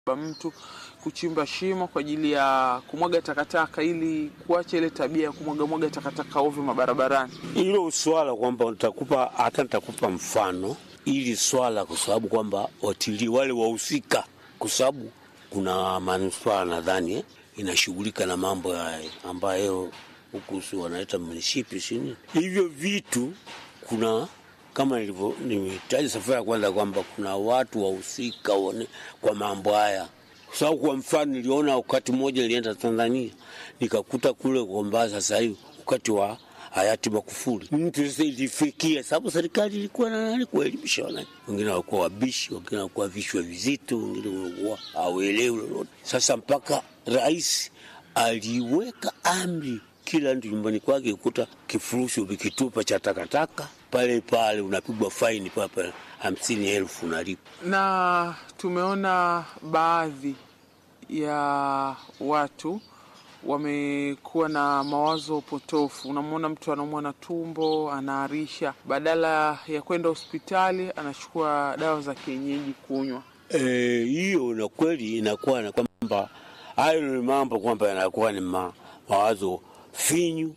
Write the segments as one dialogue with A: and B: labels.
A: mtu kuchimba shimo kwa ajili ya kumwaga takataka ili kuacha ile tabia ya kumwaga mwaga takataka ovyo mabarabarani.
B: Hilo swala kwamba nitakupa hata nitakupa mfano ili swala, kwa sababu kwamba watilii wale wahusika, kwa sababu kuna manispaa nadhani eh, inashughulika na mambo haya ambayo huku si wanaita munisipi sini hivyo vitu. Kuna kama nilivyo nimetaja safari ya kwanza kwamba kuna watu wahusika kwa mambo haya kwa sababu kwa mfano niliona wakati mmoja nilienda Tanzania nikakuta kule kwamba sasa hivi wakati wa hayati Magufuli mtu sasa ilifikia, sababu serikali ilikuwa na nani kuelimisha wananchi. Wengine walikuwa wabishi, wengine walikuwa vichwa vizito, wengine walikuwa hawelewi lolote. Sasa mpaka rais aliweka amri, kila mtu nyumbani kwake kukuta kifurushi vikitupa cha takataka pale pale unapigwa faini pale hamsini elfu unalipa.
A: Na tumeona baadhi ya watu wamekuwa na mawazo potofu. Unamwona mtu anaumwa na tumbo, anaarisha, badala ya kwenda hospitali anachukua dawa za kienyeji kunywa.
B: Hiyo e, na kweli inakuwa na kwamba hayo ni mambo kwamba yanakuwa ni ma, mawazo finyu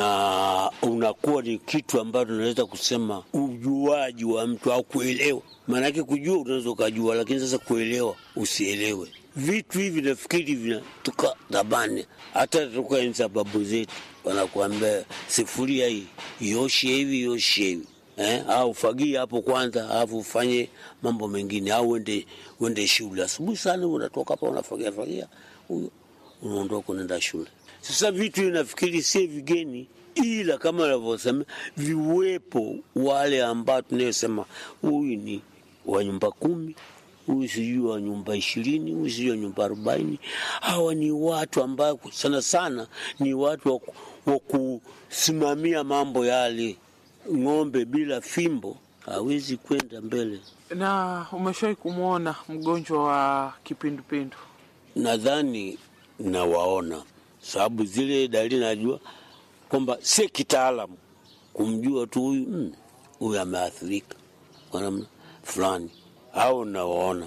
B: na unakuwa ni kitu ambacho unaweza kusema ujuaji wa mtu au kuelewa. Maanake kujua unaweza ukajua, lakini sasa kuelewa usielewe. Vitu hivi nafikiri vinatoka zamani, hata toka enzi za babu zetu, wanakuambia sifuria hii ioshe hivi ioshe hivi eh, au fagia hapo kwanza, alafu ufanye mambo mengine, au uende uende shule asubuhi sana, unatoka hapa unafagia fagia, huyo unaondoka unaenda shule. Sasa vitu nafikiri si vigeni, ila kama navyosema viwepo wale ambao tunayosema huyu ni wa nyumba kumi, huyu sijui wa nyumba ishirini, huyu sijui wa nyumba arobaini. Hawa ni watu ambao sana sana ni watu wa kusimamia mambo yale. Ng'ombe bila fimbo hawezi kwenda mbele.
A: Na umeshawahi kumwona mgonjwa wa kipindupindu?
B: Nadhani nawaona sababu zile dalili najua kwamba si kitaalamu kumjua tu huyu huyu ameathirika kwa namna fulani, au nawaona.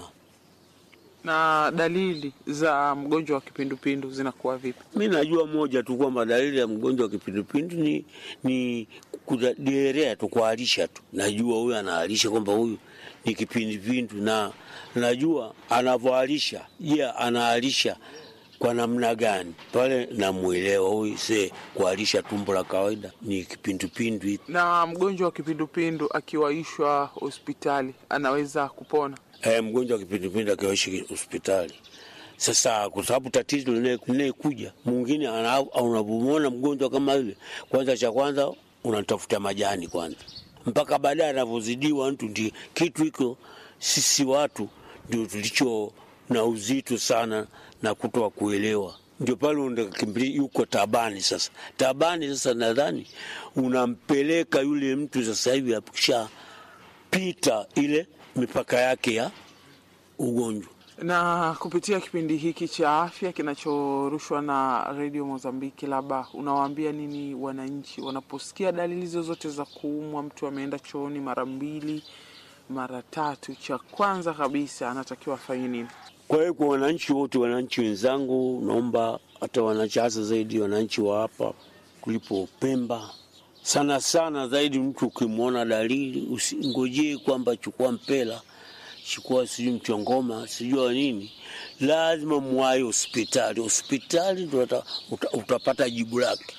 A: Na dalili za mgonjwa wa kipindupindu zinakuwa vipi?
B: Mi najua moja tu kwamba dalili ya mgonjwa wa kipindupindu ni, ni kuderea tu, kuharisha tu. Najua huyu anaharisha kwamba huyu ni kipindupindu, na najua anavyoharisha. Je, yeah, anaharisha kwa namna gani pale namwelewa huyu se kuharisha tumbo la kawaida ni kipindupindu.
A: Na mgonjwa wa kipindupindu akiwaishwa hospitali anaweza kupona?
B: E, mgonjwa wa kipindupindu akiwaishi hospitali sasa, kwa sababu tatizo linayekuja mwingine, unapomwona mgonjwa kama yule, kwanza cha kwanza unatafuta majani kwanza, mpaka baadaye anavyozidiwa mtu. Ndi kitu hiko sisi watu ndio tulicho na uzito sana na kutoa kuelewa, ndio pale unakimbilia yuko tabani. Sasa tabani, sasa nadhani unampeleka yule mtu sasa hivi akishapita ile mipaka yake ya ugonjwa.
A: Na kupitia kipindi hiki cha afya kinachorushwa na redio Mozambiki, labda unawaambia nini wananchi wanaposikia dalili zozote za kuumwa? Mtu ameenda chooni mara mbili mara tatu, cha kwanza kabisa anatakiwa afanye nini?
B: Kwa hiyo kwa wananchi wote, wananchi wenzangu, naomba hata wananchi, hasa zaidi wananchi wa hapa kulipo Pemba, sana sana zaidi, mtu ukimwona dalili usingojee kwamba chukua mpela, chukua sijui mchongoma, sijua nini, lazima mwai hospitali. Hospitali ndo uta, utapata jibu lake.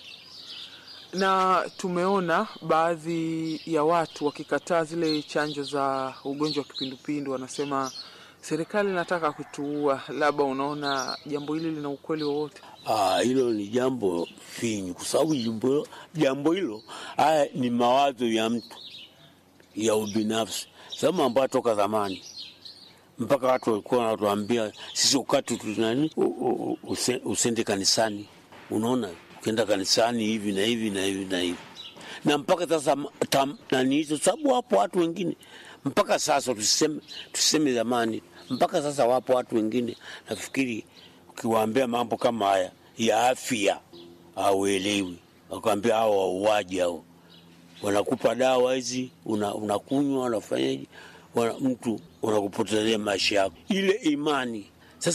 A: Na tumeona baadhi ya watu wakikataa zile chanjo za ugonjwa wa kipindupindu, wanasema serikali inataka kutuua. Labda unaona jambo hili lina ukweli wowote?
B: Ah, hilo ni jambo finyu, kwa sababu jambo hilo haya ni mawazo ya mtu ya ubinafsi, sababu ambayo toka zamani mpaka watu walikuwa wanatuambia sisi ukati tunani usende kanisani. Unaona, ukienda kanisani hivi na hivi na hivi na hivi, na mpaka sasa nani hizo, sababu wapo watu wengine mpaka sasa, tuseme tuseme zamani mpaka sasa wapo watu wengine, nafikiri ukiwaambia mambo kama haya ya afya hauelewi, wakwambia hao wauaji hao, wanakupa dawa hizi unakunywa, una unafanyaje, wana, mtu unakupotezea maisha yako. Ile imani